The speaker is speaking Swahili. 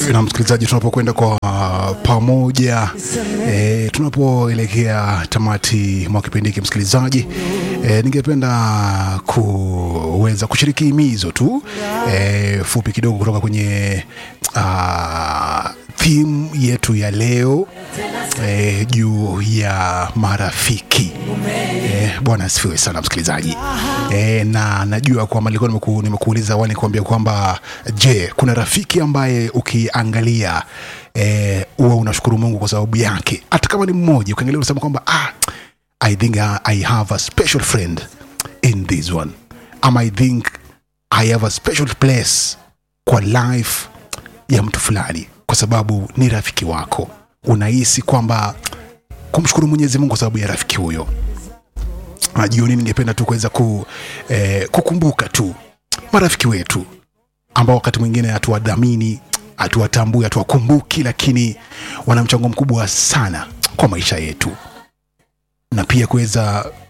na msikilizaji, tunapokwenda kwa pamoja e, tunapoelekea tamati mwa kipindi hiki msikilizaji, e, ningependa kuweza kushiriki himizo tu e, fupi kidogo kutoka kwenye uh, theme yetu ya leo e, juu ya marafiki e, Bwana asifiwe sana msikilizaji e, na najua kwamba nilikuwa nimeku, nimekuuliza awali kuambia kwamba je, kuna rafiki ambaye ukiangalia eh, huwa unashukuru Mungu kwa sababu yake, hata kama ni mmoja, ukiangalia unasema kwamba ah, I think I, I have a special friend in this one ama I think I have a special place kwa life ya mtu fulani, kwa sababu ni rafiki wako. Unahisi kwamba kumshukuru Mwenyezi Mungu kwa sababu ya rafiki huyo. Na jioni ningependa tu kuweza ku, eh, kukumbuka tu marafiki wetu ambao wakati mwingine hatuwadhamini, hatuwatambui, hatuwakumbuki, lakini wana mchango mkubwa sana kwa maisha yetu, na pia kuweza